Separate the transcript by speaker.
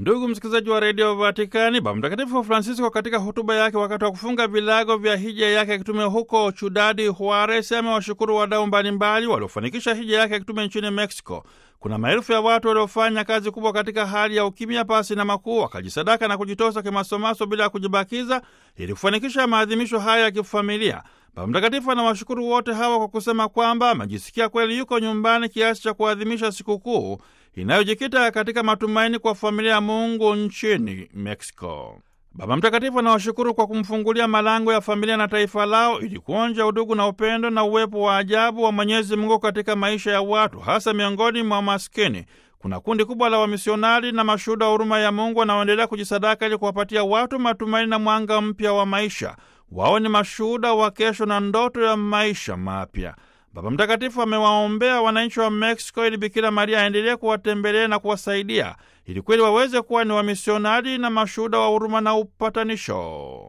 Speaker 1: Ndugu msikilizaji wa redio Vatikani, Baba Mtakatifu Francisco katika hotuba yake wakati wa kufunga vilago vya hija yake ya kitume huko Chudadi Juarez amewashukuru wadau mbalimbali waliofanikisha hija yake ya kitume nchini Mexico. Kuna maelfu ya watu waliofanya kazi kubwa katika hali ya ukimya, pasi na makuu, wakajisadaka na kujitosa kimasomaso bila ya kujibakiza ili kufanikisha maadhimisho haya ya kifamilia. Baba Mtakatifu anawashukuru wote hawa kwa kusema kwamba amejisikia kweli yuko nyumbani kiasi cha kuadhimisha sikukuu inayojikita katika matumaini kwa familia ya Mungu nchini Mexico. Baba Mtakatifu anawashukuru kwa kumfungulia malango ya familia na taifa lao ili kuonja udugu na upendo na uwepo wa ajabu wa Mwenyezi Mungu katika maisha ya watu, hasa miongoni mwa maskini. Kuna kundi kubwa la wamisionari na mashuhuda wa huruma ya Mungu wanaoendelea kujisadaka ili kuwapatia watu matumaini na mwanga mpya wa maisha. Wao ni mashuhuda wa kesho na ndoto ya maisha mapya. Baba Mtakatifu amewaombea wananchi wa Mexico ili Bikira Maria aendelee kuwatembelea na kuwasaidia ili kweli waweze kuwa ni wamisionari na mashuhuda wa huruma na upatanisho.